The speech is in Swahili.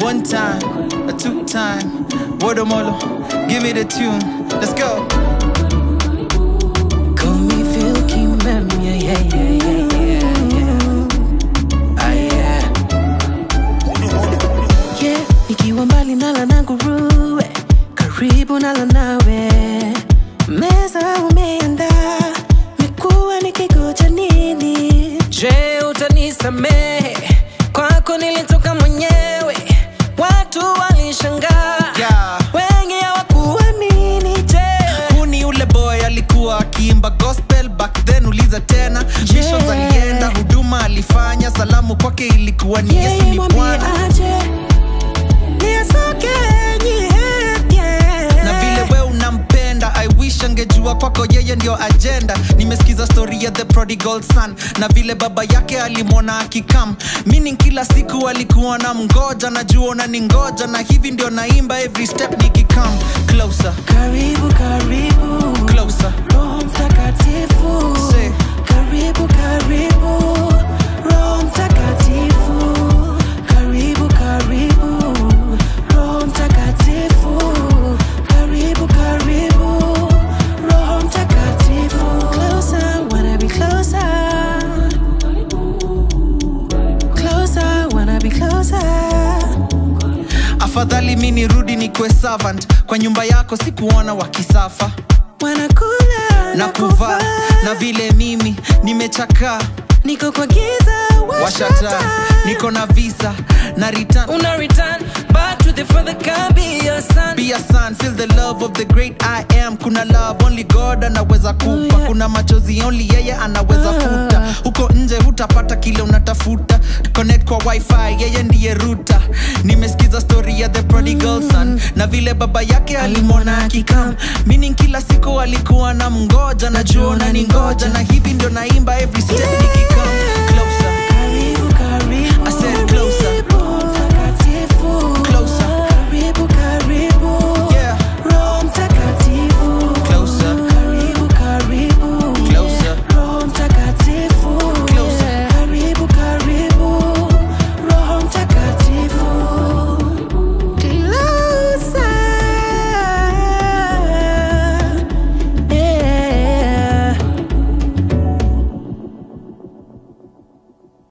One time, a two time, Wodomolo, give me the tune. Let's go. Call me Phil Kimem, yeah, yeah, yeah, yeah, yeah, yeah. Ah, yeah. Yeah, nikiwa mbali nala na nguruwe, karibu nala nawe. Meza umeandaa, mekuwa nikigoja nini? Je, utanisamehe? Kwako nilitoka mwenyewe, watu walishangaa, Yeah. wengi hawakuamini. Je, Huu ni ule boy alikuwa akiimba gospel back then uliza tena missions alienda huduma alifanya salamu kwake ilikuwa ni yesu yeye ni mwambie bwana aje, ni asoke, yeah. na vile we unampenda i wish angejua kwako yeye ndio agenda nimesikiza story ya the prodigal son na vile baba yake alimwona akikam meaning kila siku alikuwa na mgoja najua unani ngoja na hivi ndio naimba every step nikikam closer Karibu, karibu, closer Roho Mtakatifu. Say. Karibu, karibu, Roho Mtakatifu. Karibu, karibu, Roho Mtakatifu. Karibu, karibu, Roho Mtakatifu. Closer, wanna be closer. Closer, wanna be closer. afadhali mi nirudi nikwe servant kwa nyumba yako sikuona wakisafa Wanakula na kuvaa na vile mimi nimechakaa niko kwa giza washata niko na visa na return una return back to the father can be your son be a son feel the love of the great i am kuna love only god anaweza kupa Oh, yeah. kuna machozi only yeye anaweza Ah. futa huko nje hutapata kile unatafuta connect kwa wifi yeye ndiye ruta nimesikiza story ya the prodigal son na vile baba yake alimwona akikam meaning kila siku alikuwa na mngoja najua unani ngoja na hivi ndio naimba every step nikikam